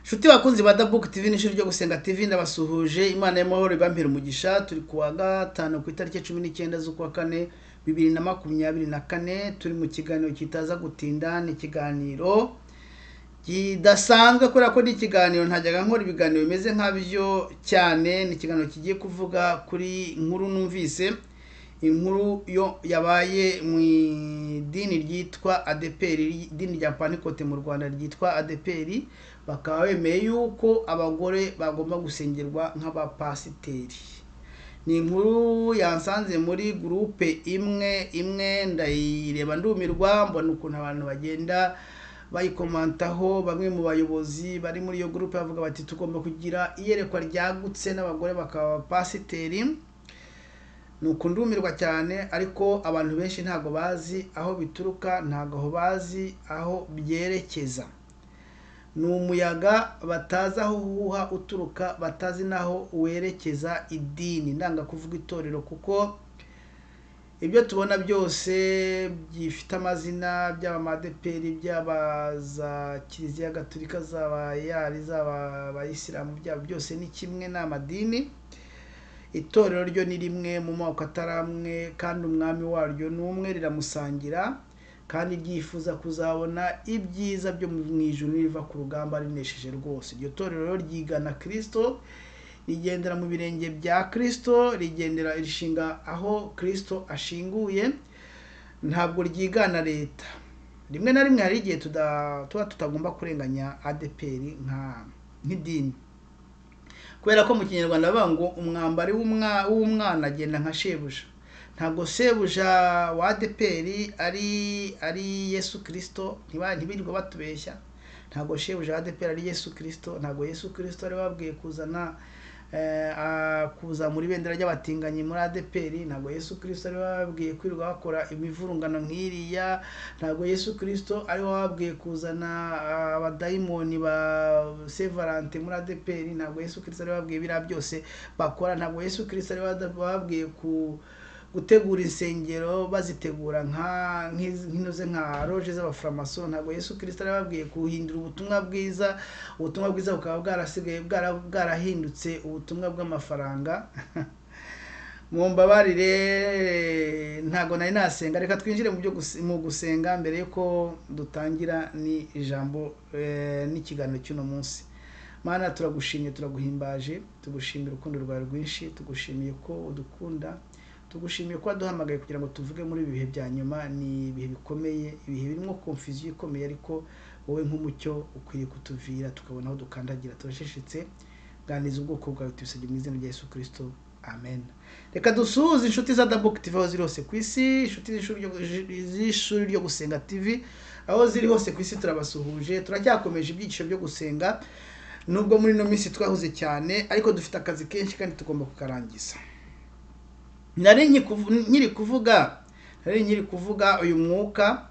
nshuti bakunzi ba dabuke tv n'ishuri ryo gusenga tv ndabasuhuje imana y'amahoro ibampera umugisha turi ku wa gatanu ku itariki cumi n'icyenda z'ukwa kane bibiri na makumyabiri na kane turi mu kiganiro kitaza gutinda ni ikiganiro kidasanzwe kubera ko ni ikiganiro ntajyaga nkora ibiganiro bimeze nk'abyo cyane ni ikiganiro kigiye kuvuga kuri inkuru numvise inkuru yo yabaye mu idini ryitwa adeperi idini rya panikote mu rwanda ryitwa adeperi bakaba bemeye yuko abagore bagomba gusengerwa nk'abapasiteri ni inkuru yansanze muri gurupe imwe imwe ndayireba ndumirwa mbona ukuntu abantu bagenda bayikomantaho bamwe mu bayobozi bari muri iyo gurupe bavuga bati tugomba kugira iyerekwa ryagutse n'abagore bakaba abapasiteri ni ukundumirwa cyane ariko abantu benshi ntabwo bazi aho bituruka ntabwo aho bazi aho byerekeza ni umuyaga batazi aho uhuha uturuka batazi n'aho werekeza idini ndanga kuvuga itorero kuko ibyo tubona byose byifite amazina byaba amadeperi byaba za kiliziya gaturika zaba yari zaba abayisilamu byaba byose ni kimwe ni amadini itorero ryo ni rimwe mu moko atari amwe kandi umwami waryo ni umwe riramusangira kandi ryifuza kuzabona ibyiza byo mu ijuru riva ku rugamba rinesheje rwose iryo torero ryigana kirisito rigendera mu birenge bya kirisito rigendera rishinga aho kirisito ashinguye ntabwo ryigana leta rimwe na rimwe hari igihe tuba tutagomba kurenganya adeperi nk'idini kubera ko mu kinyarwanda bavuga ngo umwambari w'umwana agenda nka shebuja ntabwo sebuja wa adeperi ari ari yesu kirisito ntibirirwe batubeshya ntabwo shebuja wa adeperi ari yesu kirisito ntabwo yesu kirisito bari babwiye kuzana kuzamura ibendera ry'abatinganyi muri adeperi ntabwo yesu kirisito ari babwiye kwirirwa bakora imivurungano nk'iriya ntabwo yesu kirisito ari babwiye kuzana abadayimoni ba sevarante muri adeperi ntabwo yesu kirisito ari babwiye biriya byose bakora ntabwo yesu kirisito ari babwiye ku gutegura insengero bazitegura nk'inoze nka roje z'abaforomaso ntabwo yesu kirisita yababwiye kuhindura ubutumwa bwiza ubutumwa bwiza bukaba bwarasigaye bwarahindutse ubutumwa bw'amafaranga mu mbabarire ntabwo nari nasenga reka twinjire mu gusenga mbere y'uko dutangira ni ijambo n'ikiganiro cy'uno munsi mana turagushimye turaguhimbaje tugushimira urukundo rwawe rwinshi tugushimiye ko udukunda tugushimiye ko waduhamagaye kugira ngo tuvuge muri ibi bihe bya nyuma ni ibihe bikomeye ibihe birimo komfiziyo ikomeye ariko wowe nk'umucyo ukwiye kutuvira tukabona aho dukandagira turashishitse ganiriza ubwoko bwawe tubisabye mu izina rya yesu kirisito amen reka dusuhuze inshuti za dabuke tv aho ziri hose ku isi inshuti z'ishuri ryo gusenga tv aho ziri hose ku isi turabasuhuje turacyakomeje ibyiciro byo gusenga nubwo muri ino minsi twahuze cyane ariko dufite akazi kenshi kandi tugomba kukarangiza nari nkiri kuvuga nari nkiri kuvuga uyu mwuka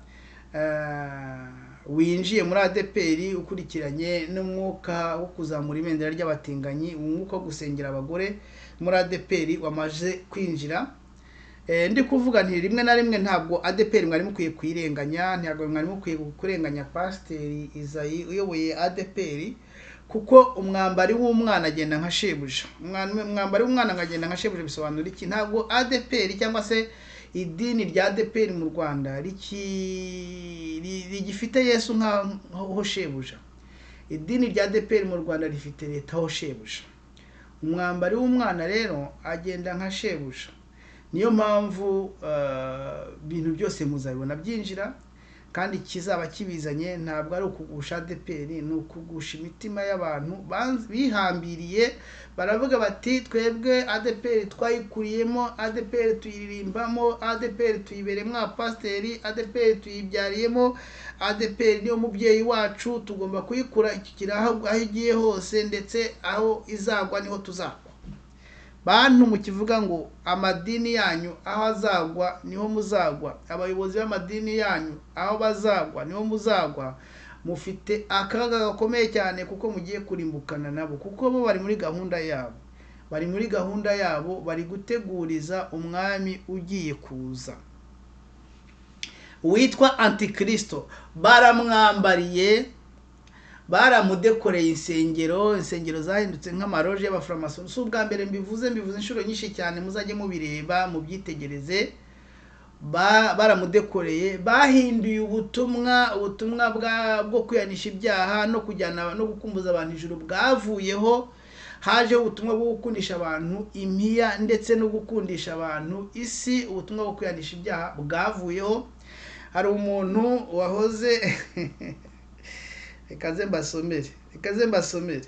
winjiye muri adeperi ukurikiranye n'umwuka wo kuzamura ibendera ry'abatinganyi umwuka wo gusengera abagore muri adeperi wamaze kwinjira ndi kuvuga nti rimwe na rimwe ntabwo adeperi mwari mukwiye kuyirenganya ntabwo mwari mukwiye kurenganya pasiteri izayi uyoboye adeperi kuko umwambari w'umwana agenda nka shebuja umwambari w'umwana agenda nka shebuja bisobanura iki ntabwo adeperi cyangwa se idini rya adeperi mu rwanda rigifite yesu nk'aho shebuja idini rya adeperi mu rwanda rifite leta aho shebuja umwambari w'umwana rero agenda nka shebuja niyo mpamvu ibintu byose muzabibona byinjira kandi kizaba kibizanye ntabwo ari ukugusha adeperi ni ukugusha imitima y'abantu bihambiriye baravuga bati twebwe adeperi twayikuriyemo adeperi tuyiririmbamo adeperi tuyibereyemo abapasiteri adeperi tuyibyariyemo adeperi niyo mubyeyi wacu tugomba kuyikurikira aho igiye hose ndetse aho izagwa niho tuzagwa bantu mukivuga ngo amadini yanyu aho azagwa niho muzagwa abayobozi b'amadini yanyu aho bazagwa niho muzagwa mufite akaga gakomeye cyane kuko mugiye kurimbukana nabo kuko bo bari muri gahunda yabo bari muri gahunda yabo bari guteguriza umwami ugiye kuza witwa antikirisito baramwambariye baramudekoreye insengero insengero zahindutse nk'amaroje y'abaforomaso si ubwa mbere mbivuze mbivuze inshuro nyinshi cyane muzajye mubireba mubyitegereze Ba- baramudekoreye bahinduye ubutumwa ubutumwa bwa- bwo kwihanisha ibyaha no kujyana no gukumbuza abantu ijuru bwavuyeho hajeho ubutumwa bwo gukundisha abantu impiya ndetse no gukundisha abantu isi ubutumwa bwo kwihanisha ibyaha bwavuyeho hari umuntu wahoze reka ze mbasomere reka ze mbasomere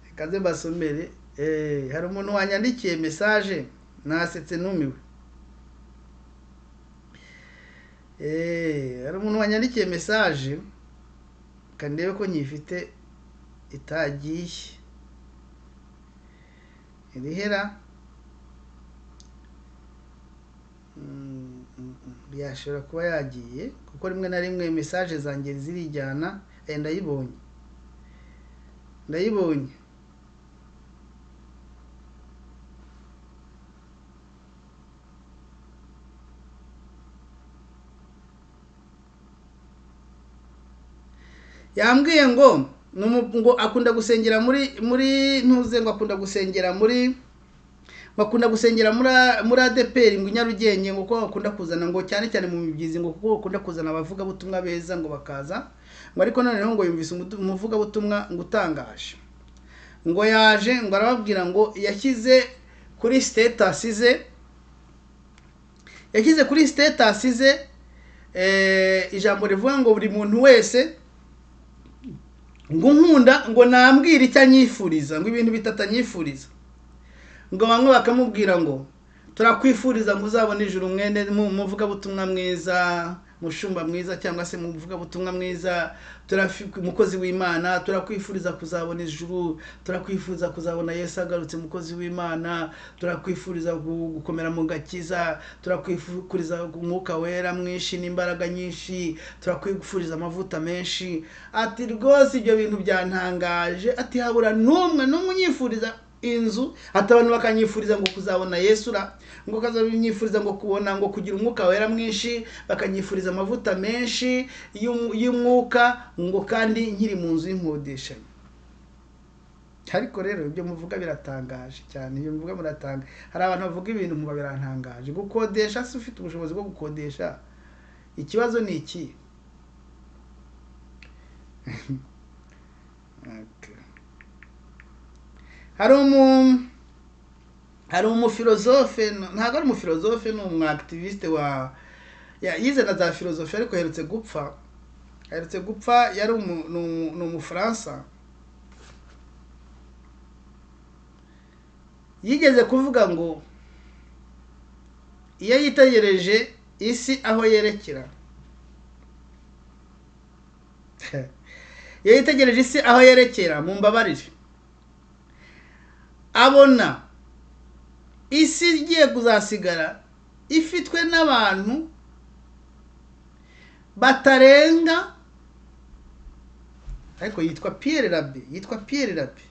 reka ze mbasomere Eh, hari umuntu wanyandikiye mesaje nasetse numiwe Eh, hari umuntu wanyandikiye mesaje reka ndebe ko nyifite itagiye irihera Mm, mm, mm. yashobora kuba yagiye kuko rimwe na rimwe mesaje zanjye zirijyana Eh, ndayibonye ndayibonye yambwiye ngo ni umu- ngo akunda gusengera muri muri ntuze ngo akunda gusengera muri bakunda gusengera muri muri ADPR ngo Nyarugenge ngo kuko bakunda kuzana ngo cyane cyane mu mibyizi ngo kuko bakunda kuzana abavugabutumwa beza ngo bakaza ngo ariko noneho ngo yumvise umutu- umuvugabutumwa ngo utangaje ngo yaje ngo arababwira ngo yashyize kuri status ze yashyize kuri status ze eh, ijambo rivuga ngo buri muntu wese ngo unkunda ngo nambwire icyo anyifuriza ngo ibintu bitatu anyifuriza ngo bamwe bakamubwira ngo turakwifuriza ngo uzabone ijuru mwene mu- muvugabutumwa mwiza mushumba mwiza cyangwa se muvugabutumwa mwiza turafi- umukozi w'imana turakwifuriza kuzabona ijuru turakwifuriza kuzabona yesu agarutse umukozi w'imana turakwifuriza gu- gukomera mu gakiza turakwifuriza umwuka wera mwinshi n'imbaraga nyinshi turakwifuriza amavuta menshi ati rwose ibyo bintu byantangaje ati habura n'umwe n'umwe unyifuriza inzu hata abantu bakanyifuriza ngo kuzabona yesura ngo bakanyifuriza ngo kubona ngo kugira umwuka wera mwinshi bakanyifuriza amavuta menshi y'um- y'umwuka ngo kandi nkiri mu nzu y'inkodeshanyo ariko rero ibyo muvuga biratangaje cyane ibyo muvuga muratanga hari abantu bavuga ibintu muba birantangaje gukodesha si ufite ubushobozi bwo gukodesha ikibazo ni iki Okay. hari umu hari umufilozofe ntabwo ari umufilozofe ni umwakitivisite wa ya- yize na za filozofi ariko aherutse gupfa aherutse gupfa yari umu- ni umu- ni umufaransa yigeze kuvuga ngo iyo yitegereje isi aho yerekera iyo yitegereje isi aho yerekera mu mbabarire abona isi igiye kuzasigara ifitwe n'abantu batarenga ariko yitwa Pierre Rabbe yitwa Pierre Rabbe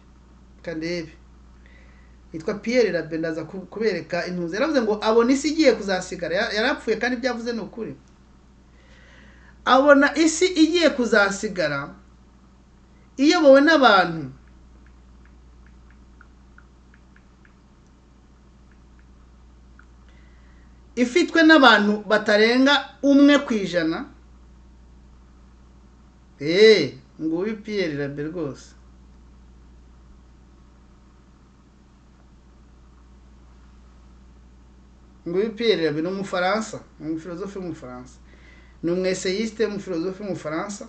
kandebe yitwa Pierre Rabbe ndaza ku- kubereka intuzi yaravuze ngo abona isi igiye kuzasigara Ya- yarapfuye kandi ibyavuze ni ukuri abona isi igiye kuzasigara iyobowe n'abantu ifitwe n'abantu batarenga umwe ku ijana eee nguyu piyeri rabe rwose nguyu piyeri rabe ni umufaransa ni umufilozofi w'umufaransa ni umweseyisite w'umufilozofi w'umufaransa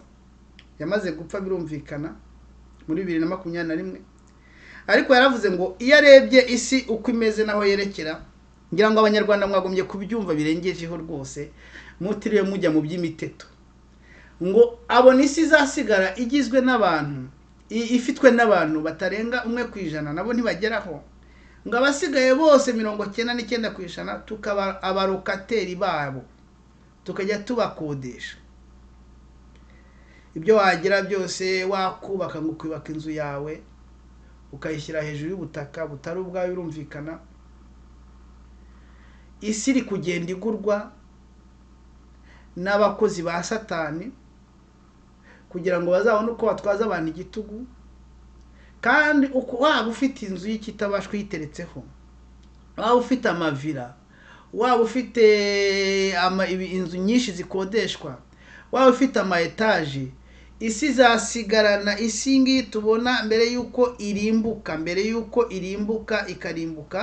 yamaze gupfa birumvikana muri bibiri na makumyabiri na rimwe ariko yaravuze ngo iyo arebye isi uko imeze n'aho yerekera ngira ngo abanyarwanda mwagombye kubyumva birengejeho rwose mutiriwe mujya mu by'imiteto ngo abona isi izasigara igizwe n'abantu i- ifitwe n'abantu batarenga umwe ku ijana nabo ntibageraho ngo abasigaye bose mirongo cyenda n'icyenda ku ijana tukaba abarokateri babo tukajya tubakodesha ibyo wagira byose wakubaka ngo ukubaka inzu yawe ukayishyira hejuru y'ubutaka butari ubwawe birumvikana isi iri kugenda igurwa n'abakozi ba satani kugira ngo bazabone uko batwaza abantu igitugu kandi uko waba ufite inzu y'ikitabashwa uyiteretseho waba ufite amavira waba ufite ama- ibi- inzu nyinshi zikodeshwa waba ufite ama etaje isi izasigarana isi iyi ngiyi tubona mbere y'uko irimbuka mbere y'uko irimbuka ikarimbuka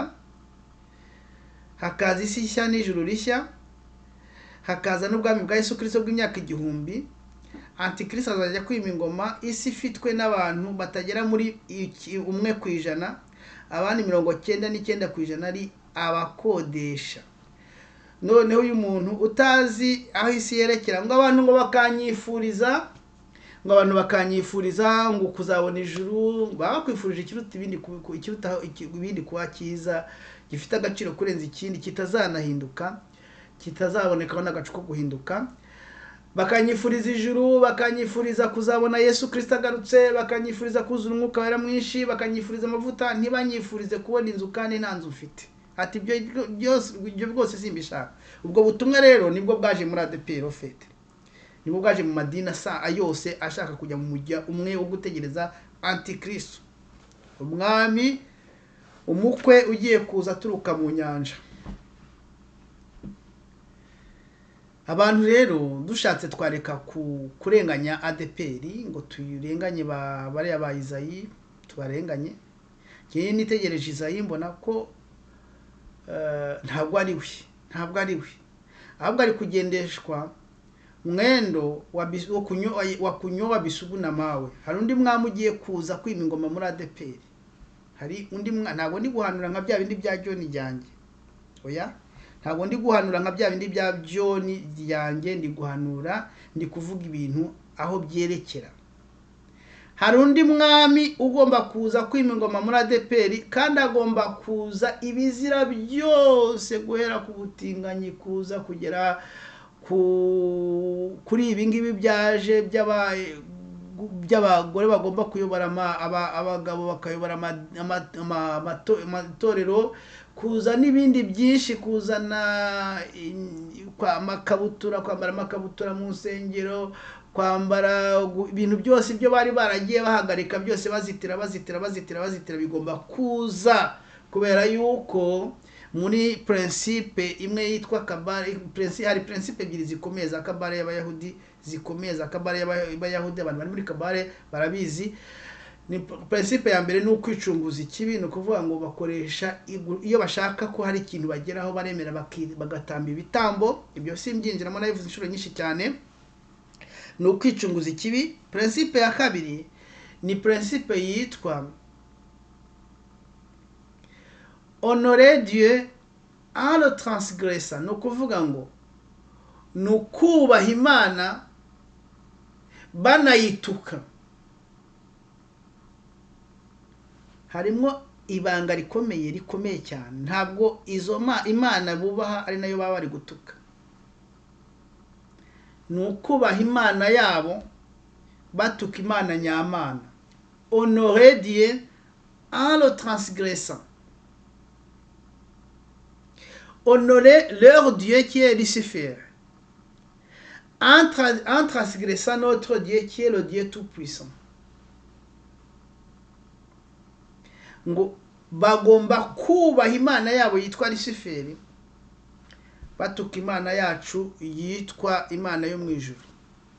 hakaza isi nshya n'ijuru rishya hakaza n'ubwami bwa yesu kirisito bw'imyaka igihumbi antikristo azajya kwima ingoma isi ifitwe n'abantu batagera muri iki- umwe ku ijana abandi mirongo cyenda n'icyenda ku ijana ari abakodesha noneho uyu muntu utazi aho isi yerekera ngo abantu ngo bakanyifuriza ngo abantu bakanyifuriza ngo kuzabona ijuru baba bakwifurije ikiruta ibindi ku- ku- ikiruta iki- ibindi kuba cyiza gifite agaciro kurenza ikindi kitazanahinduka kitazabonekaho n'agacu ko guhinduka bakanyifuriza ijuru bakanyifuriza kuzabona yesu kirisita agarutse bakanyifuriza kuzura umwuka wera mwinshi bakanyifuriza amavuta ntibanyifurize kubona inzu kandi nta nzu mfite ati ibyo byose ibyo bwose simbishaka ubwo butumwa rero nibwo bwaje muri adeperi ofete nibwo bwaje mu madini asa yose ashaka kujya mu mujya umwe wo gutegereza antikristo umwami umukwe ugiye kuza aturuka mu nyanja abantu rero dushatse twareka ku kurenganya adeperi ngo tuyirenganye ba bariya ba izayi tubarenganye ngewe nitegereje izayi mbona ko eh, ntabwo ari we ntabwo ari we ahubwo ari kugendeshwa mwendo wa Bis- wo kunyo- wa kunyowa bisugu na mawe hari undi mwami ugiye kuza kwima ingoma muri adeperi hari undi mwa ntabwo ndi guhanura nka bya bindi bya joni ryanjye oya ntabwo ndi guhanura nka bya bindi bya joni ryanjye ndi guhanura ndi kuvuga ibintu aho byerekera hari undi mwami ugomba kuza kwima ingoma muri adeperi kandi agomba kuza ibizira byose guhera ku butinganyi kuza kugera ku kuri ibi ngibi byaje by'aba- by'abagore bagomba kuyobora ama- aba- abagabo bakayobora ama- ama- ama- amato- amatorero kuza n'ibindi byinshi kuzana in- kwa- amakabutura kwambara amakabutura mu nsengero kwambara gu- ibintu byose ibyo bari baragiye bahagarika byose bazitira bazitira bazitira bazitira bigomba kuza kubera yuko muri prinsipe imwe yitwa kabare prinsi- hari prinsipe ebyiri zikomeye za kabare y'abayahudi zikomeye za kabare y'abayahudi abantu bari muri kabare barabizi ni principe ya mbere ni ukwicunguza ikibi ni ukuvuga ngo bakoresha igu- iyo bashaka ko hari ikintu bageraho baremera baki- bagatamba ibitambo ibyo simbyinjiramo nabivuze inshuro nyinshi cyane ni ukwicunguza ikibi principe ya kabiri ni principe yitwa honore dieu en le transgresseur ni ukuvuga ngo ni ukubaha imana banayituka harimo ibanga rikomeye rikomeye cyane ntabwo izo ma imana bubaha ari nayo baba bari gutuka ni ukubaha imana yabo batuka imana nyamana honore dieu en le transgressant honorer leur Dieu qui est Lucifer, en, tra- en transgressant notre Dieu qui est le Dieu Tout-Puissant. ngo bagomba kubaha imana yabo yitwa Luciferi batuka imana yacu yitwa imana yo mu ijuru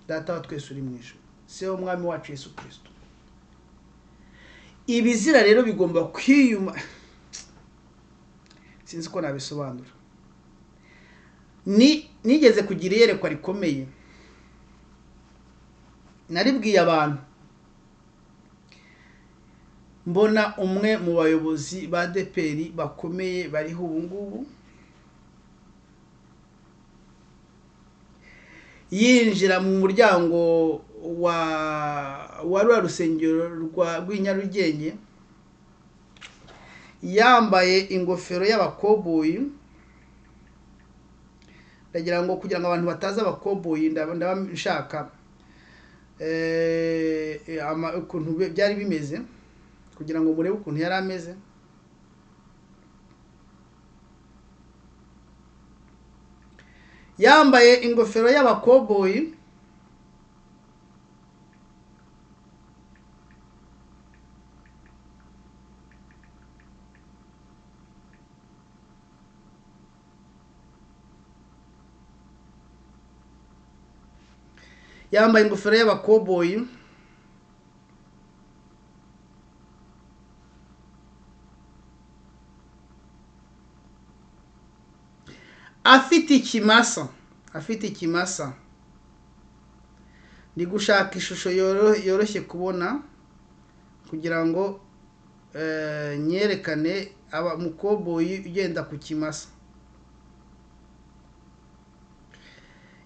data wa twese uri mu ijuru se w'umwami wacu yesu kirisito ibizira rero bigomba kwiyuma sinzi uko nabisobanura ni nigeze kugira iyerekwa rikomeye naribwiye abantu mbona umwe mu bayobozi ba deperi bakomeye bariho ubu ngubu yinjira mu muryango wa wa rwa rusengero rwa rw'inyarugenge yambaye ingofero y'abakoboyi ndagira ngo kugira ngo abantu batazi abakoboyi ndaba ndaba nshaka eh, ama- ukuntu bi- byari bimeze kugira ngo murebe ukuntu yari ameze yambaye ingofero y'abakoboyi yambaye ingofero y'abakoboyi afite ikimasa afite ikimasa ndi gushaka ishusho yoro- yoroshye kubona kugira ngo eh, nyerekane aba umukoboyi ugenda ku kimasa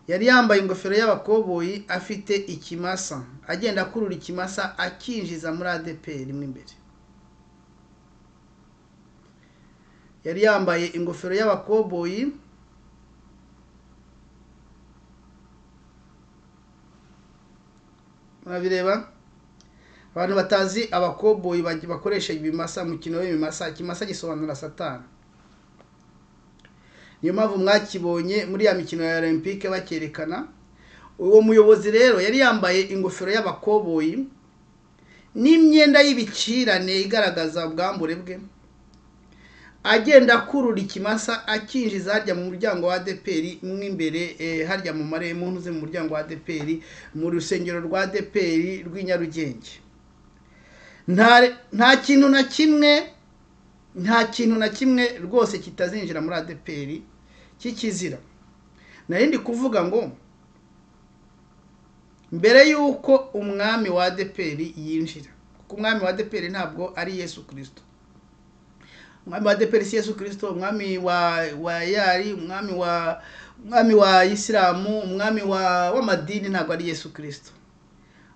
yari yambaye ingofero y'abakoboyi afite ikimasa agenda akurura ikimasa akinjiza muri adeperi mo imbere yari yambaye ingofero y'abakoboyi murabireba abantu batazi abakoboyi baj- bakoresha ibimasa umukino w'ibimasa ikimasa gisobanura satani niyo mpamvu mwakibonye muri ya mikino ya olympique bakerekana uwo muyobozi rero yari yambaye ingofero y'abakoboyi n'imyenda y'ibicirane igaragaza ubwambure bwe agenda akurura ikimasa akinjiza harya mu muryango wa adeperi mo imbere eh, harya mu mare mu ntuze mu muryango wa adeperi mu rusengero rwa adeperi rw'i nyarugenge nta re- nta kintu na kimwe nta kintu na kimwe rwose kitazinjira muri adeperi cy'ikizira nari ndi kuvuga ngo mbere y'uko umwami wa adeperi yinjira kuko umwami wa adeperi ntabwo ari yesu kirisito umwami wa deperi si yesu kirisito umwami wa wa yari umwami wa umwami wa isilamu umwami wa w'amadini ntabwo ari yesu kirisito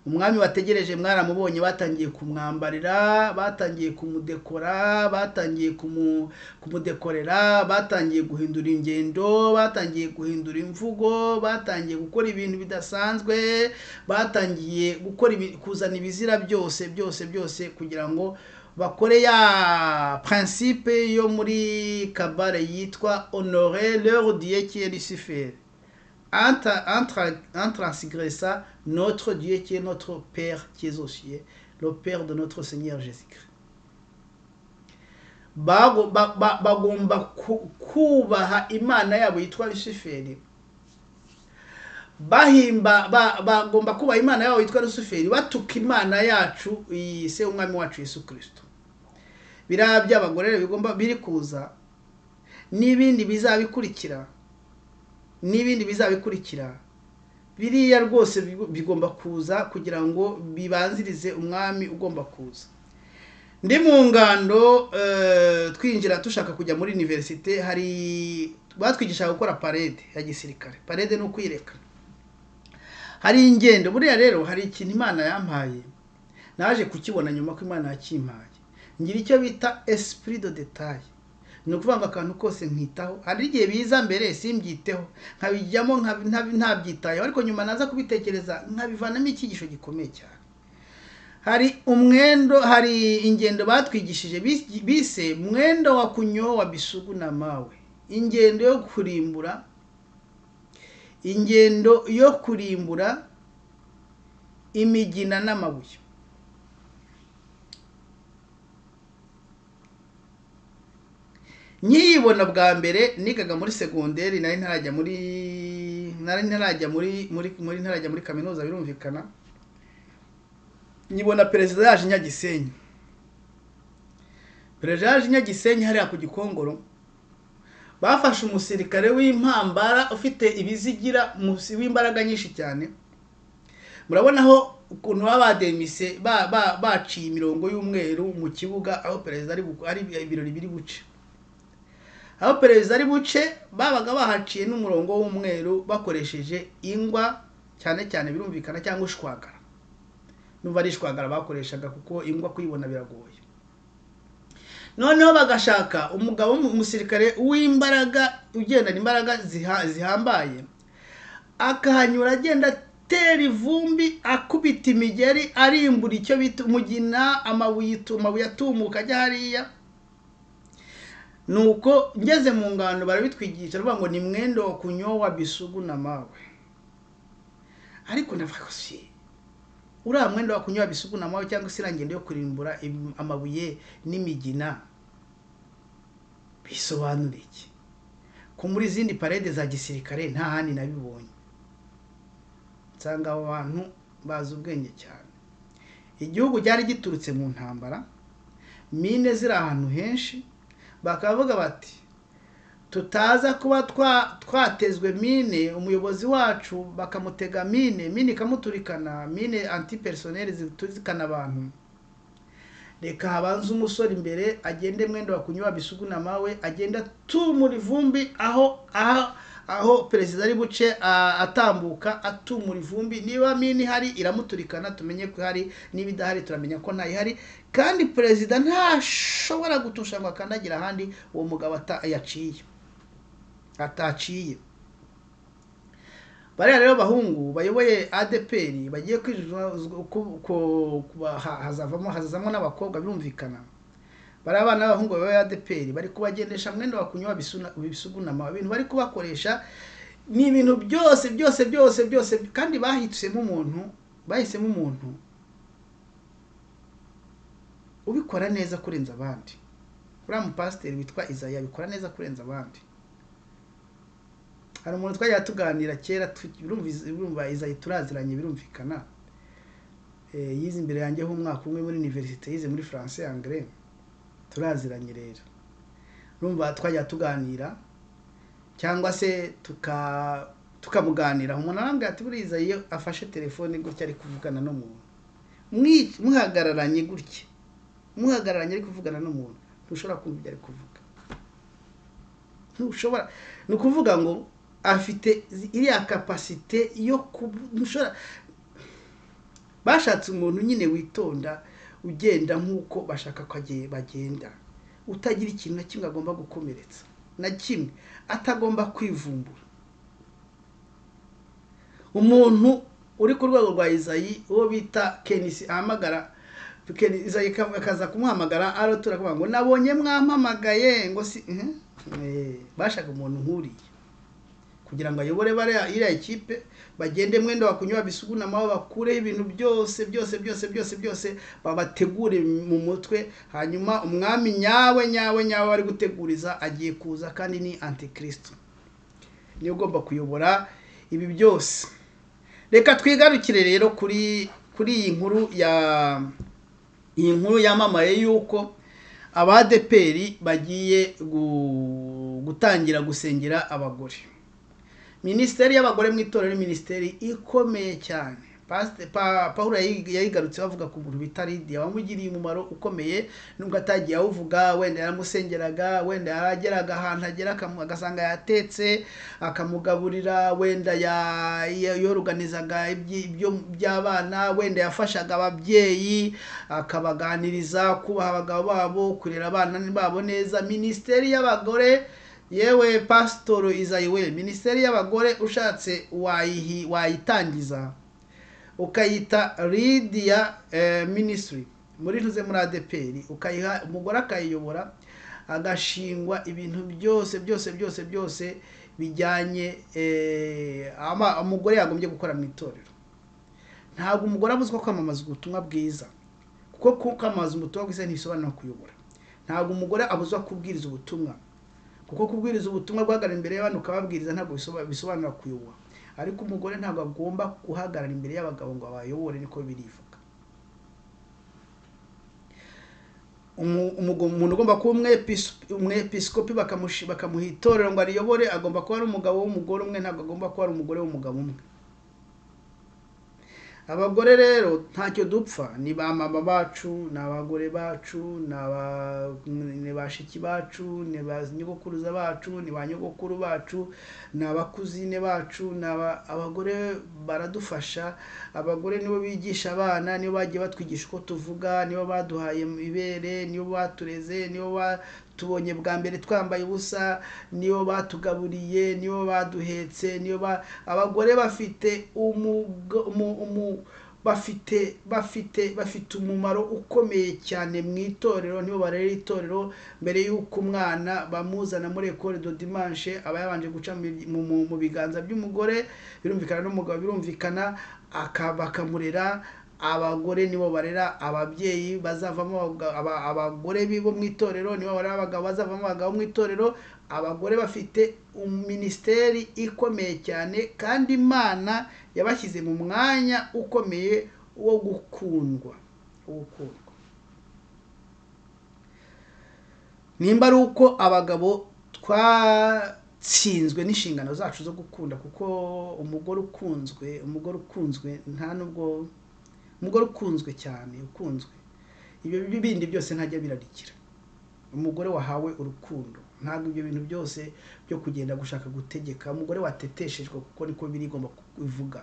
umwami wategereje mwaramubonye batangiye kumwambarira batangiye kumudekora batangiye kumu, kumudekorera batangiye guhindura ingendo batangiye guhindura imvugo batangiye gukora ibintu bidasanzwe batangiye gukora ibi- kuzana ibizira byose byose byose kugira ngo bakore ya principe yo muri kabare yitwa honore leur dieu qui est lucifer Entra- entra- intransigressa notre dieu qui est notre père qui est aux cieux le père de notre seigneur jésus christ Bago- ba- ba- bagomba ku- kubaha imana yabo yitwa luciferi bahimba ba- bagomba kubaha imana yabo yitwa luciferi batuka imana yacu iyi se umwami wacu yesu kirisito biriya by'abagore rero bigomba biri kuza n'ibindi bizabikurikira n'ibindi bizabikurikira biriya rwose bigo- bigomba kuza kugira ngo bibanzirize umwami ugomba kuza ndi mu ngando eh, twinjira dushaka kujya muri iniverisite hari batwigishaga gukora parede ya gisirikare parede ni ukwireka hari ingendo buriya rero hari ikintu imana yampaye naje kukibona nyuma ko imana yakimpaye ngira icyo bita esprit de detail ni ukuvuga ngo akantu kose nkitaho hari igihe biza mbere simbyiteho nkabijyamo nkabi- ntabi- ntabyitayeho ariko nyuma naza kubitekereza nkabivanamo icyigisho gikomeye cyane hari umwendo hari ingendo batwigishije bis- bise mwendo wa kunyowa bisugu na mawe ingendo yo kurimbura ingendo yo kurimbura imigina n'amabuye nkiyibona bwa mbere nigaga muri segonderi nari ntarajya muri nari ntarajya muri muri muri ntarajya muri kaminuza birumvikana nyibona perezida yaje i nyagisenyi perezida yaje i nyagisenyi hariya ku gikongoro bafashe umusirikare w'impambara ufite ibizigira musi- w'imbaraga nyinshi cyane murabona aho ukuntu baba bademise ba- ba- baciye imirongo y'umweru mu kibuga aho perezida ari bu- ari ibirori biri buce aho perezida ari buce babaga bahaciye n'umurongo w'umweru bakoresheje ingwa cyane cyane birumvikana cyangwa ishwagara n'ubu ari ishwagara bakoreshaga kuko ingwa kuyibona biragoye noneho bagashaka umugabo w'umu- umusirikare w'imbaraga ugendana imbaraga ziha- zihambaye akahanyura agenda atera ivumbi akubita imigeri arimbura icyo bita umugina amabuye itu- amabuye atumuka ajya hariya nuko ngeze mu ngano barabitwigisha bavuga ngo ni mwendo wa kunyowa bisugu na mawe ariko ndavuga ngo si uriya mwenda wa kunyowa bisugu na mawe cyangwa se iriya ngendo yo kurimbura im- amabuye n'imigina bisobanura iki ko muri izindi parede za gisirikare nta handi nabibonye usanga abo bantu bazi ubwenge cyane igihugu cyari giturutse mu ntambara mine ziri ahantu henshi bakavuga bati tutaza kuba twa- twatezwe mine umuyobozi wacu bakamutega mine mine ikamuturikana mine antipersoneri ziturikana abantu reka habanze umusore imbere agende mwenda wakunywa bisuguna mawe agenda tumura ivumbi aho aho aho perezida ari buce a- atambuka atumura ivumbi niba mine ihari iramuturikana tumenye ko ihari niba idahari turamenya ko ntayihari kandi perezida ntashobora gutusha ngo akandagira ahandi uwo mugabo ata- yaciye ataciye bariya rero bahungu bayoboye adeperi bagiye kwijuzwa ku- ku- kuba- ha- hazavamo hazazamo n'abakobwa birumvikana bari abana b'abahungu bayoboye adeperi bari kubagendesha mwenda wakunywa bisuna- bisugunama ibintu bari kubakoresha ni ibintu byose byose byose byose kandi bahisemo umuntu bahisemo umuntu ubikora neza kurenza abandi uriya mupasiteri witwa izaya abikora neza kurenza abandi hari umuntu twajya tuganira kera tu- birumvi- birumva izayi turaziranye birumvikana Eh, yize imbere yanjye h'umwaka umwe muri universite yize muri france angre turaziranye rero urumva twajya tuganira cyangwa se tuka tukamuganira umuntu arambwira ati buriya izayi iyo afashe telefone gutya ari kuvugana n'umuntu Mwi- muhagararanye gutya muhagararanye ari kuvugana n'umuntu ntushobora kumva ibyo ari kuvuga ntushobora ni ukuvuga ngo afite zi- iriya kapasite yo kubu ntushobora bashatse umuntu nyine witonda ugenda nk'uko bashaka ko agiye- bagenda utagira ikintu na kimwe agomba gukomeretsa na kimwe atagomba kwivumbura umuntu uri ku rwego rwa izayi uwo bita kenisi ahamagara Keni- izayi ka- akaza kumuhamagara aratura akavuga ngo nabonye mwampamagaye ngo si Mhm. Eh, bashaka umuntu nkuriya kugira ngo ayobore bariya iriya ekipe bagende mwenda wakunywa bisugunamaho bakureho ibintu byose byose byose byose byose babategure mu mutwe hanyuma umwami nyawe nyawe nyawe ari guteguriza agiye kuza kandi ni antikristo niwe ugomba kuyobora ibi byose reka twigarukire rero kuri kuri iyi nkuru ya iyi nkuru yamamaye y'uko abadeperi bagiye gu- gutangira gusengera abagore minisiteri y'abagore mu itorero ni minisiteri ikomeye cyane Pasite- Pa- paul yayi- yayigarutseho avuga ku muntu bita lidiya wamugiriye umumaro ukomeye nubwo atagiye awuvuga wenda yaramusengeraga wenda yarageraga ahantu agera akamu- agasanga yatetse akamugaburira wenda ya- ya- yoruganizaga ibyi- ibyo- by'abana wenda yafashaga ababyeyi akabaganiriza kubaha abagabo babo kurera abana babo neza minisiteri y'abagore yewe pasitoro izayi we minisiteri y'abagore ushatse wayihi wayitangiza ukayita lidiya eh, minisitiri muri ntuze muri adeperi ukayiha umugore akayiyobora agashingwa ibintu byose byose byose byose bijyanye eh, ama- umugore yagombye gukora mu itorero ntabwo umugore abuzwa kwamamaza ubutumwa bwiza kuko ku- kwamamaza ubutumwa bwiza ntibisobanura kuyobora ntabwo umugore abuzwa kubwiriza ubutumwa kuko kubwiriza ubutumwa guhagarara imbere y'abantu ukababwiriza ntabwo bisoba- bisobanura kuyobora ariko umugore ntabwo agomba guhagarara imbere y'abagabo ngo abayobore niko birivuga umu- umugo- umuntu ugomba kuba umwepiskopi umwepiskopi bakamushi- bakamuha itorero ngo ariyobore agomba kuba ari umugabo w'umugore umwe ntabwo agomba kuba ari umugore w'umugabo umwe abagore rero ntacyo dupfa ni ba mama bacu ni abagore bacu ni aba- ni bashiki bacu ni ba nyogokuruza bacu ni ba nyogokuru bacu ni abakuzine bacu ni aba- abagore baradufasha abagore nibo bigisha abana nibo bagiye batwigisha uko tuvuga nibo baduhaye ibere nibo batureze nibo batubonye bwa mbere twambaye ubusa nibo batugaburiye nibo baduhetse nibo ba- abagore bafite umugo- umu, umu, bafite bafite bafite umumaro ukomeye cyane mu itorero nibo barera itorero mbere y'uko umwana bamuzana muri ekore do dimanche aba yabanje guca mu, mu, mu, mu biganza by'umugore birumvikana n'umugabo birumvikana aka- bakamurera abagore nibo barera ababyeyi bazavamo abagabo- aba- abagore bi- bo mu itorero nibo barera abagabo bazavamo abagabo mu itorero abagore bafite minisiteri ikomeye cyane kandi imana yabashyize mu mwanya ukomeye wo gukundwa gukundwa nimba ari uko abagabo twatsinzwe n'inshingano zacu zo gukunda kuko umugore ukunzwe umugore ukunzwe nta nubwo umugore ukunzwe cyane ukunzwe ibyo bindi byose ntajya birarikira umugore wahawe urukundo ntabwo ibyo bintu byose byo kugenda gushaka gutegeka umugore wateteshejwe kuko niko biri igomba kubivuga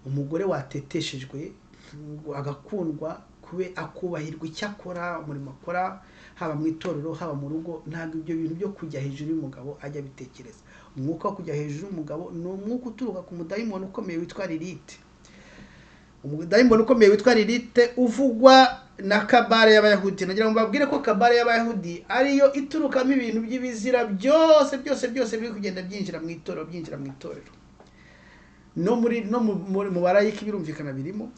umugore wateteshejwe agakundwa kube akubahirwa icyo akora umurimo akora haba mu itorero haba mu rugo ntabwo ibyo bintu byo kujya hejuru y'umugabo ajya abitekereza umwuka wo kujya hejuru y'umugabo ni umwuka uturuka ku mudayimoni ukomeye witwa lilite umudayimoni ukomeye witwa lilite uvugwa na kabare y'abayahudi nagira ngo mbabwire ko kabare y'abayahudi ariyo iturukamo ibintu by'ibizira byose byose byose biri kugenda byinjira mu itorero byinjira mu itorero no muri no mu- muri- mu barayiki birumvikana birimo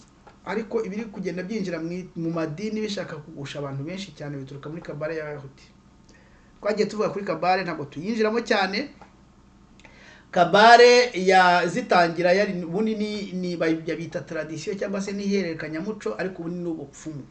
ariko ibiri kugenda byinjira mu i- mu madini bishaka kugusha abantu benshi cyane bituruka muri kabare y'abayahudi twagiye tuvuga kuri kabare ntabwo tuyinjiramo cyane kabare ya zitangira yari ubundi ni, ni bayibya bita tradisiyo cyangwa se n'ihererekanyamuco ariko ubundi ni ubupfumu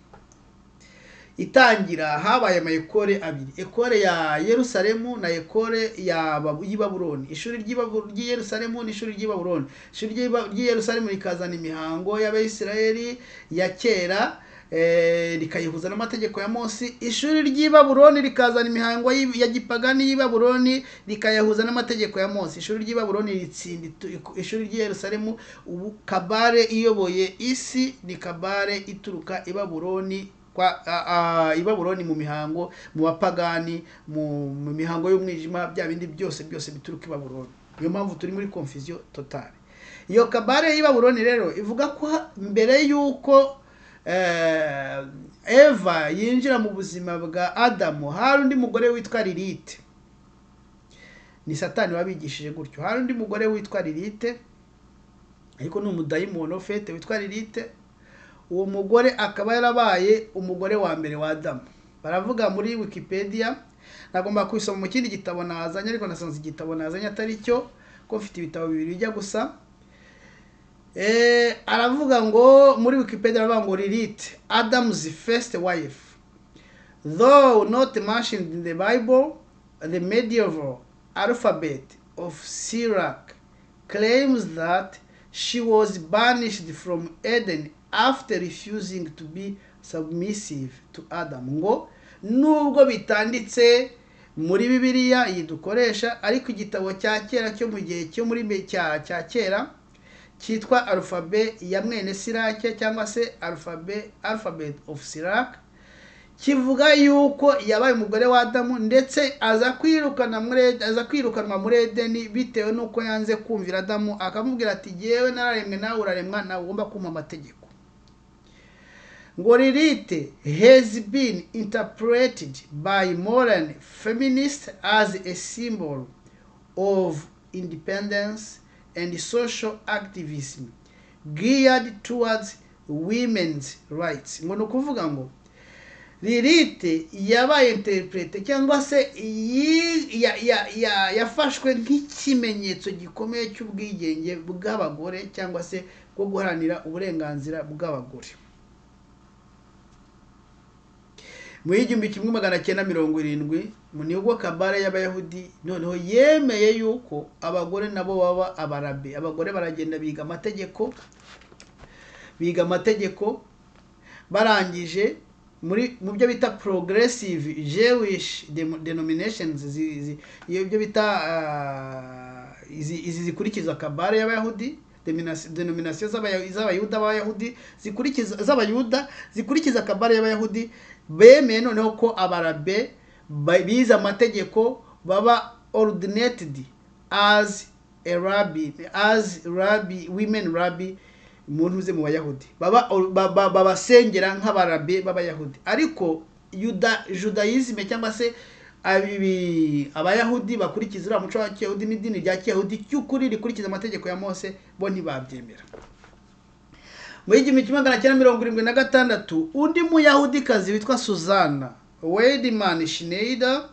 itangira habaye ama ekore abiri ekore ya yerusalemu na ekore ya Bab- y'i Babuloni ishuri ry'i Babu- ry'i yerusalemu n'ishuri ry'i babuloni ishuri ry'i Ba- ry'i yerusalemu rikazana imihango y'abayisiraheli ya kera eh, rikayihuza n'amategeko ya mose ishuri ry'i babuloni rikazana imihango y'i- ya gipagani y'i babuloni rikayahuza n'amategeko ya mose ishuri ry'i babuloni ritsinda itu- ishuri ry'i yerusalemu ubu kabare iyoboye isi ni kabare ituruka i babuloni kwa a- a- i babuloni mu mihango mu bapagani mu mu mihango y'umwijima bya bindi byose byose bituruka i babuloni niyo mpamvu turi muri confusion totale iyo kabare y'i babuloni rero ivuga ko ha- mbere y'uko eh, eva yinjira mu buzima bwa adamu hari undi mugore witwa lilite ni satani wabigishije gutyo hari undi mugore witwa lilite ariko ni umudayimoni ufite witwa lilite uwo mugore akaba yarabaye umugore wa mbere wa adamu baravuga muri wikipedia nagomba kubisoma mu kindi gitabo nazanye ariko nasanze igitabo nazanye atari cyo ko mfite ibitabo bibiri bijya gusa Eh, aravuga ngo muri wikipedia aravuga ngo lilith adam's first wife though not mentioned in the bible the medieval alphabet of sirach claims that she was banished from eden after refusing to be submissive to adam ngo nubwo bitanditse muri bibiliya iyi dukoresha ariko igitabo cya kera cyo mu gihe cyo muri me- cya cya kera cyitwa alphabe ya mwene sirake cyangwa se alphabe alphabet of sirake kivuga yuko yabaye umugore wa adamu ndetse aza kwirukana muri Ed- aza kwirukanwa muri edeni bitewe n'uko yanze kumvira adamu akamubwira ati jyewe nararemwe nawe uraremwa nawe ugomba kumpa amategeko ngo lilite has been interpreted by modern feminists as a symbol of independence and social activism geared towards women's rights ngo ni ukuvuga ngo lilite yabaye interprete cyangwa se yi- ya- ya- ya- yafashwe nk'ikimenyetso gikomeye cy'ubwigenge bw'abagore cyangwa se bwo guharanira uburenganzira bw'abagore mu y'igihumbi kimwe magana cyenda mirongo irindwi mu nigo kabare y'abayahudi noneho yemeye yuko abagore nabo baba abarabe abagore baragenda biga amategeko biga amategeko barangije muri mu byo bita progressive jewish dem- denominations zi- zi- iyo byo bita ah, izi izi zikurikiza kabare y'abayahudi deminasi- denomination z'abaya- z'abayuda b'abayahudi zikurikiza z'abayuda zikurikiza kabare y'abayahudi bemeye noneho ko abarabe ba- bize amategeko baba ordinated as a rabbi as rabbi women rabbi umuntu uze mu bayahudi baba ba- ba- babasengera nk'abarabe b'abayahudi ariko yuda judayizime cyangwa se abibi abayahudi bakurikiza uriya muco wa kiyahudi n'idini rya kiyahudi cy'ukuri rikurikiza amategeko ya mose bo ntibabyemera mu gihumbi kimwe magana cyenda mirongo irindwi na gatandatu undi muyahudikazi witwa suzana wedimani shineida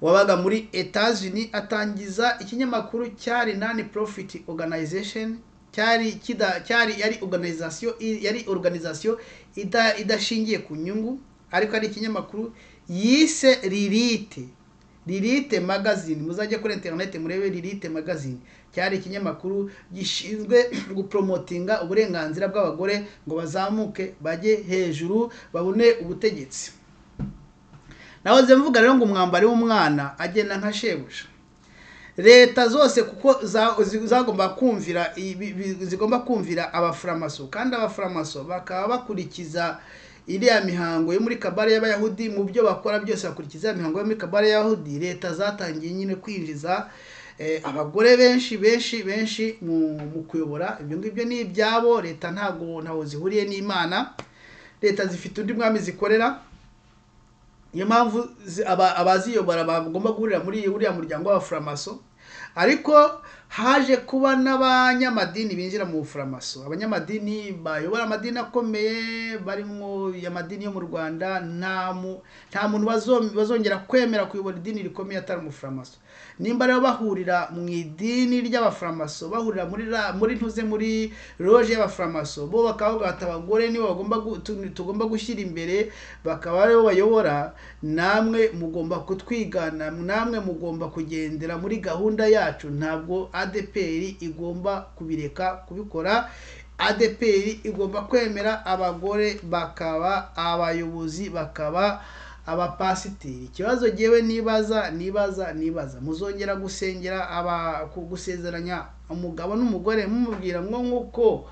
wabaga muri etazini atangiza ikinyamakuru cyari nani profit organization cyari kida cyari yari organization yari organization ida- idashingiye ku nyungu ariko ari ikinyamakuru yise lilite lilite magazine muzajya kuri internet murebe lilite magazine cyari ikinyamakuru gishinzwe gupromotinga uburenganzira bw'abagore ngo bazamuke bajye hejuru babone ubutegetsi nahoze mvuga rero ngo umwambari w'umwana agenda nka shebuja leta zose kuko za- zi- zagomba kumvira ibi- bi- zigomba kumvira abafuramaso kandi abafuramaso bakaba bakurikiza iriya mihango yo muri kabare y'abayahudi mu byo bakora byose bakurikiza iriya mihango yo muri kabare y'abayahudi leta zatangiye nyine kwinjiza eh, abagore benshi benshi benshi mu mu kuyobora ibyo ngibyo ni ibyabo leta ntabwo ntaho zihuriye n'imana leta zifite undi mwami zikorera niyo mpamvu zi- aba- abaziyobora bagomba guhurira muri uriya muryango w'abafuramaso ariko haje kuba n'abanyamadini binjira mu bufuramaso abanyamadini bayobora amadini akomeye barimo amadini yo mu rwanda nta mu- nta muntu bazo- bazongera kwemera kuyobora idini rikomeye atari umufuramaso nimba rero bahurira mu idini ry'abafuramaso bahurira muri ra- muri ntuze muri loje y'abafuramaso bo bakaba bavuga bati abagore nibo bagomba gu- tu- tugomba gushyira imbere bakaba aribo bayobora namwe mugomba kutwigana namwe mugomba kugendera muri gahunda yacu ntabwo adeperi igomba kubireka kubikora adeperi igomba kwemera abagore bakaba abayobozi bakaba abapasiteri ikibazo ngewe nibaza nibaza nibaza muzongera gusengera aba ku- gusezeranya umugabo n'umugore mumubwira ngo nk'uko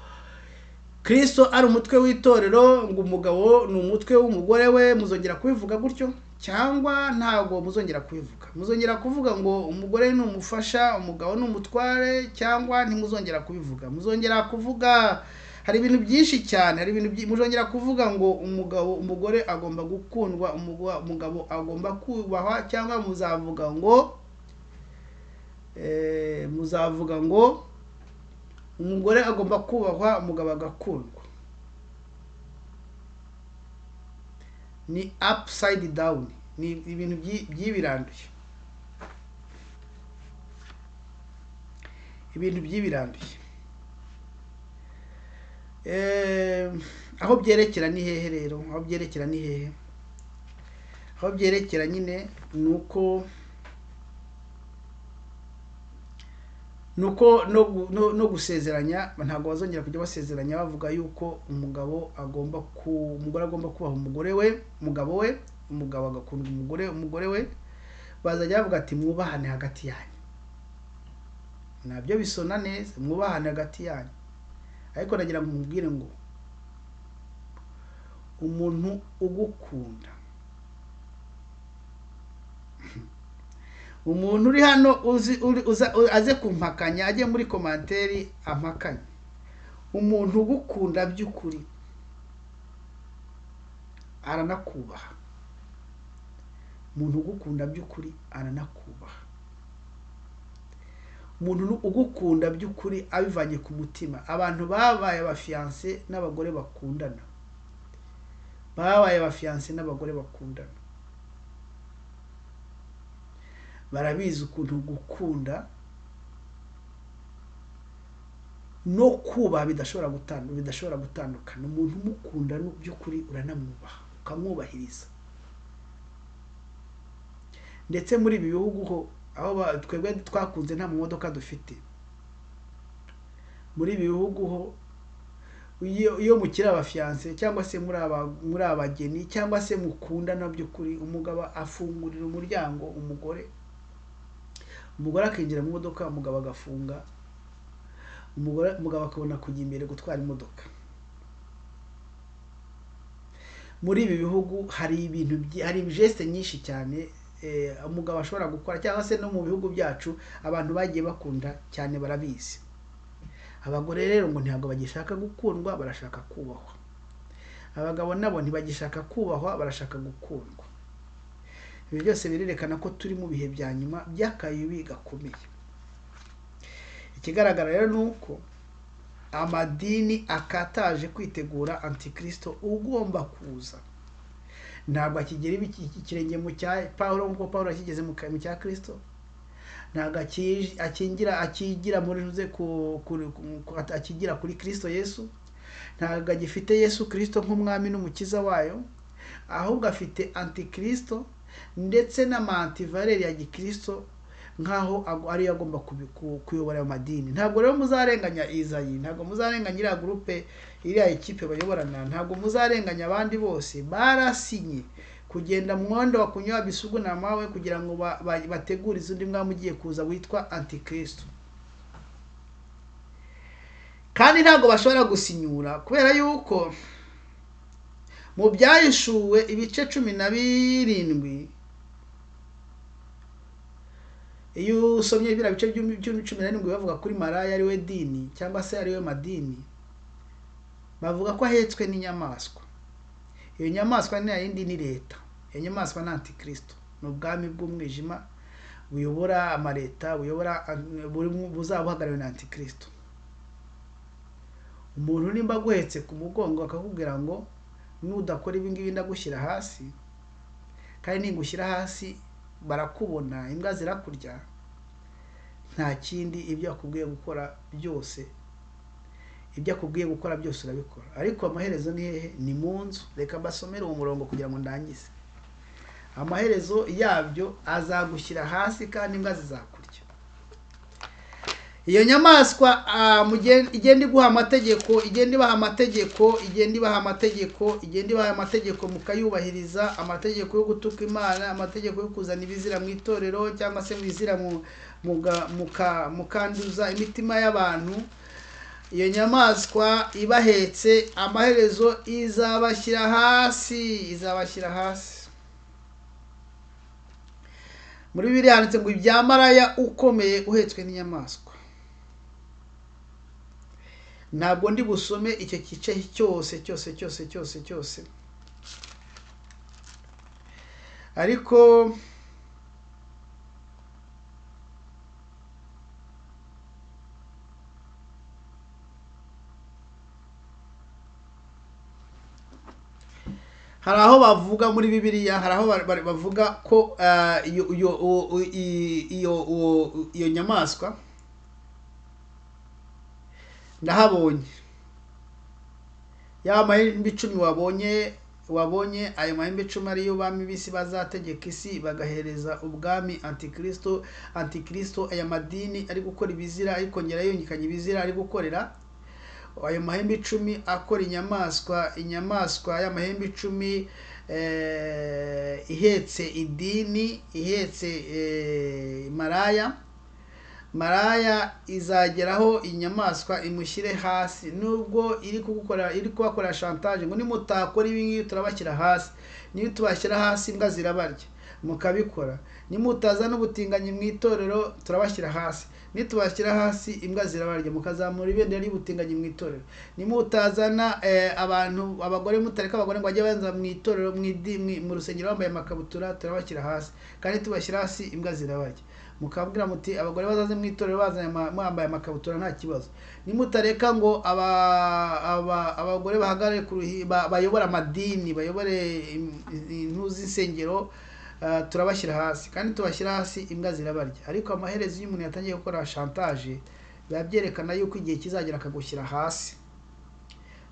kristo ari umutwe w'itorero ngo umugabo ni umutwe w'umugore we muzongera kubivuga gutyo cyangwa ntabwo muzongera kubivuga muzongera kuvuga ngo umugore ni umufasha umugabo ni umutware cyangwa ntimuzongera kubivuga muzongera kuvuga hari ibintu byinshi cyane hari ibintu byi- muzongera kuvuga ngo umugabo umugore agomba gukundwa umugo- umugabo agomba kubahwa cyangwa muzavuga ngo eh, muzavuga ngo umugore agomba kubahwa umugabo agakundwa ni upside down ni ibintu byi- by'ibiranduye ibintu by'ibiranduye Eh, aho byerekera ni hehe rero aho byerekera ni hehe aho byerekera nyine ni uko nuko no, gu- no, no gusezeranya ntabwo bazongera kujya basezeranya bavuga yuko umugabo agomba ku umugore agomba kubaha umugore we umugabo we umugabo agakunda umugore umugore we bazajya bavuga ati mwubahane hagati yanyu nabyo bisona neza mwubahane hagati yanyu ariko nagira ngo mubwire ngo umuntu ugukunda umuntu uri hano uzi uri- uza- u- aze kumpakanya ajye muri komanteri ampakanye umuntu ugukunda by'ukuri aranakubaha umuntu ugukunda by'ukuri aranakubaha umuntu nu- ugukunda by'ukuri abivanye ku mutima abantu babaye abafiyanse n'abagore bakundana babaye abafiyanse n'abagore bakundana barabizi ukuntu gukunda no kubaha bidashobora gutandukana bidashobora gutandukana umuntu umukunda mu by'ukuri uranamwubaha ukamwubahiriza ndetse muri ibi bihugu ho aho ba- twebwe twakunze nta mumodoka dufite muri ibi bihugu ho iyo iyo mukiri abafiyanse cyangwa se muri aba muri abageni cyangwa se mukundana by'ukuri umugabo afungurira umuryango umugore umugore akinjira mu modoka umugabo agafunga umugore umugabo akabona kujya imbere gutwara imodoka muri ibi bihugu hari ibintu byi- hari gesite nyinshi cyane eh, umugabo ashobora gukora cyangwa se no mu bihugu byacu abantu bagiye bakunda cyane barabizi abagore rero ngo ntabwo bagishaka gukundwa barashaka kubahwa abagabo nabo ntibagishaka kubahwa barashaka gukundwa ibi byose birerekana ko turi mu bihe bya nyuma by'akayubi gakomeye ikigaragara rero ni uko amadini akataje kwitegura antikristo ugomba kuza ntabwo akigera ibiki- ikirenge mu cya pawulo nk'uko pawulo yakigeze mu ka- mu cya kristo ntabwo aki- akingira akigira muri ruze ku- ku- ku- akigira kuri kristo yesu ntabwo agifite yesu kristo nk'umwami n'umukiza wayo ahubwo afite antikristo ndetse n'amantivareri ya gikristo nk'aho ago- ariyo agomba kubi- ku- kuyobora ayo madini ntabwo rero muzarenganya izayi ntabwo muzarenganya iriya gurupe iriya ekipe bayoborana ntabwo muzarenganya abandi bose barasinye kugenda mu muhanda wa kunywa bisugu na mawe kugira ngo ba- ba- bategure izindi mwami ugiye kuza witwa antikristo kandi ntabwo bashobora gusinyura kubera yuko mu byahishuwe ibice cumi na birindwi iyo usomye biriya bice by'umi- by'umi- cumi na birindwi bavuga kuri maraya ariwe dini cyangwa se ariwe madini bavuga ko ahetswe n'inyamaswa iyo nyamaswa ni yindi ni leta iyo nyamaswa ni antikristo ni ubwami bw'umwijima buyobora amaleta buyobora buri- buzaba buhagariwe na antikristo umuntu nimba aguhetse ku mugongo akakubwira ngo nudakora ibi ngibi ndagushyira hasi kandi ningushyira hasi barakubona imbwa zirakurya nta kindi ibyo akubwiye gukora byose ibyo akubwiye gukora byose urabikora ariko amaherezo ni hehe ni mu nzu reka mbasomere uwo murongo kugira ngo ndangize amaherezo yabyo azagushyira hasi kandi imbwa zizakurya iyo nyamaswa ah, mugen- igenda iguha amategeko igenda ibaha amategeko igenda ibaha amategeko igenda ibaha amategeko mukayubahiriza amategeko yo gutuka imana amategeko yo kuzana ibizira mu itorero cyangwa se mu izira mu- muga- muka- mukanduza imitima y'abantu iyo nyamaswa ibahetse amaherezo izabashyira hasi izabashyira hasi muri bibiri handitse ngo ibya maraya ukomeye uhetswe n'inyamaswa ntabwo ndi busome icyo gice cyose cyose cyose cyose cyose ariko hari aho bavuga muri bibiliya hari aho ba- ba- bavuga ko ah, iyo iyo uwo- u- i- iyo uwo- u- iyo nyamaswa ndahabonye ya mahembe icumi wabonye wabonye ayo mahembe icumi ariyo bami b'isi bazategeka isi bagahereza ubwami antikristo antikristo aya madini ari gukora ibizira arikongera yungikanya ibizira ari gukorera ayo mahembe icumi akora inyamaswa inyamaswa y'amahembe icumi eh, ihetse idini ihetse eh, maraya maraya izageraho inyamaswa imushyire hasi nubwo iri kugukora iri kubakora shantaje ngo nimutakora ibi ngibi turabashyira hasi niyo tubashyira hasi imbwa zirabarya mukabikora nimutazana ubutinganyi mu itorero turabashyira hasi nitubashyira hasi imbwa zirabarya mukazamura ibendera ry'ubutinganyi mu itorero nimutazana eh, abantu abagore mutareka abagore ngo bajye baza mu itorero mu idi- mu- mu rusengero bambaye amakabutura turabashyira hasi kandi tubashyira hasi imbwa zirabarya mukabwira muti abagore bazaze mu itorero bazanye ama- mwambaye amakabutura nta kibazo nimutareka ngo aba- aba- abagore bahagarare ku ruhi- ba- bayobore amadini bayobore im- intu z'insengero ah, turabashyira hasi kandi tubashyira hasi imbwa zirabarya ariko amaherezo iyo umuntu yatangiye gukora shantaje biba byerekana yuko igihe kizagera akagushyira hasi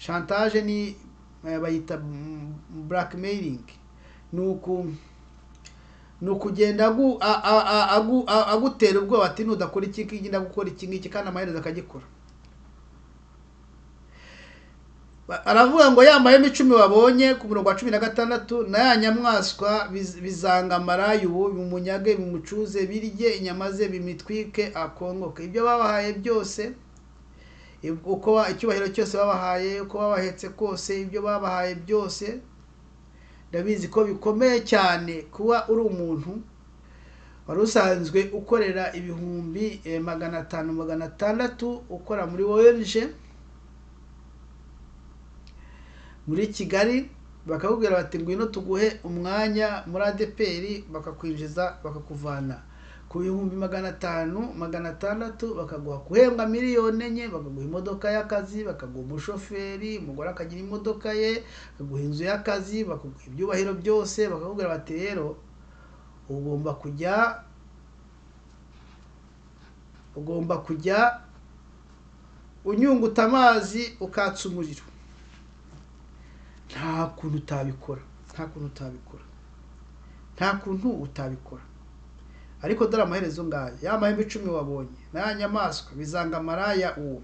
shantaje ni eh, bayita mm, blackmailing ni uku ni ukugenda agu- a- a- a- agu- a- agutera ubwoba ati nudakora iki ngiki ndagukora iki ngiki kandi amaherezo akagikora Ba- aravuga ngo ya mahema icumi wabonye ku murongo wa cumi na gatandatu na ya nyamaswa biz- bizanga marayu ubu bimunyage bimucuze birye inyama ze bimitwike akongoke ibyo babahaye byose ib- uko ba- icyubahiro cyose babahaye uko babahetse kose ibyo babahaye byose ndabizi ko bikomeye cyane kuba uri umuntu wari usanzwe ukorera ibihumbi eh, magana atanu magana atandatu ukora muri ONG muri Kigali bakakubwira bati ngwino tuguhe umwanya muri ADPR bakakwinjiza bakakuvana ku bihumbi magana atanu magana atandatu bakaguha guhembwa miliyoni enye bakaguha imodoka y'akazi bakaguha umushoferi umugore akagira imodoka ye bakaguha inzu y'akazi bakaguha ibyubahiro byose bakakubwira bati rero ugomba kujya ugomba kujya unyunguta amazi ukatsa umuriro nta kuntu utabikora nta kuntu utabikora nta kuntu utabikora ariko dore amaherezo ngaya ya mahembe icumi wabonye n'aya nyamaswa bizanga maraya uwo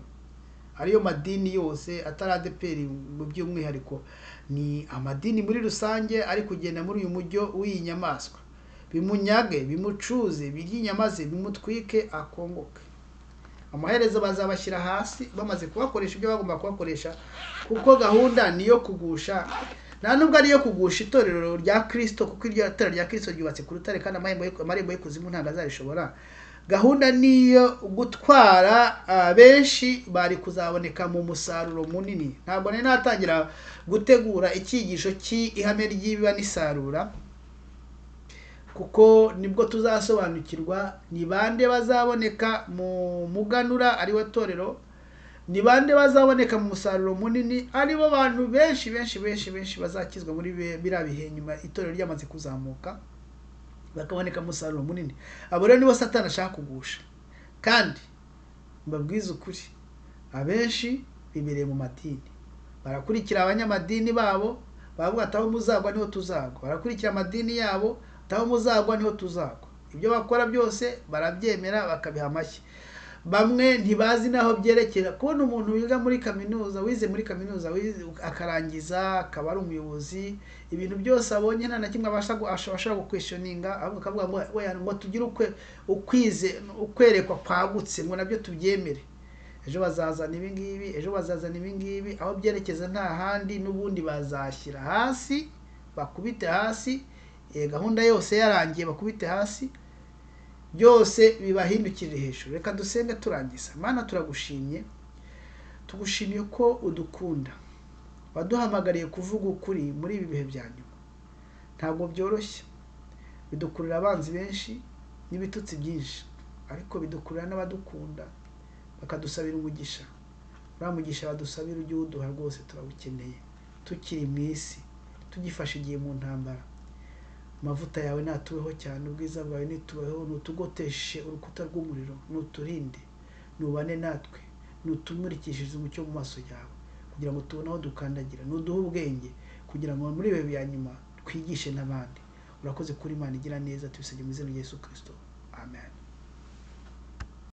ariyo madini yose atari adeperi mu by'umwihariko ni amadini muri rusange ari kugenda muri uyu mujyo w'iyi nyamaswa bimunyage bimucuze biry'inyamaze bimutwike akongoke amaherezo bazabashyira hasi bamaze kubakoresha ibyo bagomba kubakoresha kuko gahunda ni iyo kugusha nta nubwo ariyo kugusha itorero rya kirisito kuko iryo torero rya kirisito ryubatse ku rutare kandi amarembo y'ikuzimu ntabwo azarishobora gahunda niyo gutwara benshi bari kuzaboneka mu musaruro munini ntabwo nari natangira gutegura icyigisho cy'ihame ry'ibiba n'isarura kuko nibwo tuzasobanukirwa ni bande bazaboneka mu muganura ariwe torero ni bande bazaboneka mu musaruro munini aribo bantu benshi benshi benshi benshi bazakizwa muri biriya bihe nyuma itorero ryamaze kuzamuka bakaboneka mu musaruro munini abo rero nibo satani ashaka kugusha kandi mbabwize ukuri abenshi bibereye mu madini barakurikira abanyamadini babo baravuga ati aho muzagwa niho tuzagwa barakurikira amadini yabo ati aho muzagwa niho tuzagwa ibyo bakora byose barabyemera bakabiha amashyi bamwe ntibazi n'aho byerekera kubona umuntu wiga muri kaminuza wize muri kaminuza akarangiza akaba ari umuyobozi ibintu byose abonye nta na kimwe abasha ashobora gukweshoninga akavuga ngo ngo tugire ukwize ukwerekwa kwagutse ngo nabyo tubyemere ejo bazazana ibi ngibi ejo bazazana ibi ngibi aho byerekeza nta handi n'ubundi bazashyira hasi bakubite hasi gahunda yose yarangiye bakubite hasi byose bibahindukirire hejuru reka dusenge turangiza mana turagushimye tugushimiye ko udukunda waduhamagariye kuvuga ukuri muri ibi bihe bya nyuma ntabwo byoroshye bidukurura abanzi benshi n'ibitutsi byinshi ariko bidukurura n'abadukunda bakadusabira umugisha uriya mugisha badusabira ujye uwuduha rwose turawukeneye tukiri mu isi tugifashe igihe mu ntambara amavuta yawe natubeho cyane ubwiza bwawe nitubeho nutugoteshe urukuta rw'umuriro nuturinde nubane natwe nutumurikishije umucyo mu maso yawe kugira ngo tubone aho dukandagira nuduhe ubwenge kugira ngo muri ibi bya nyuma twigishe n'abandi urakoze kuri imana igira neza tubisabye mu izina rya yesu kirisito amen